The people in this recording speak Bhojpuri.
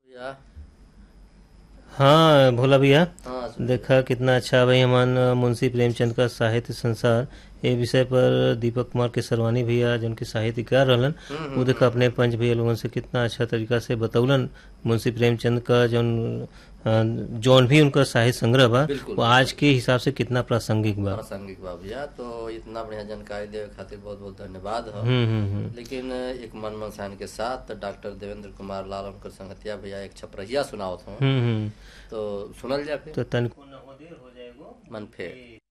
भैया हाँ भोला भैया हाँ सुन- देखा कितना अच्छा भाई हमान मुंशी प्रेमचंद का साहित्य संसार ये विषय पर दीपक कुमार के सरवानी भैया जिनके साहित्यकार रहलन वो देखा अपने पंच भैया लोगन से कितना अच्छा तरीका से बतौलन मुंशी प्रेमचंद का जौन अ, जौन भी उनका साहित्य संग्रह बा बिल्कुल। वो आज के हिसाब से कितना प्रासंगिक बा प्रासंगिक बा भैया तो इतना बढ़िया जानकारी देवे खातिर बहुत बहुत धन्यवाद हो हम्म हम्म हम्म लेकिन एक मन मनसान के साथ डॉक्टर देवेंद्र कुमार लाल उनकर संगतिया भैया एक छपरहिया सुनावत हूँ हम्म हम्म तो सुनल जाए तो तनिको न हो देर हो जाएगो मन फेर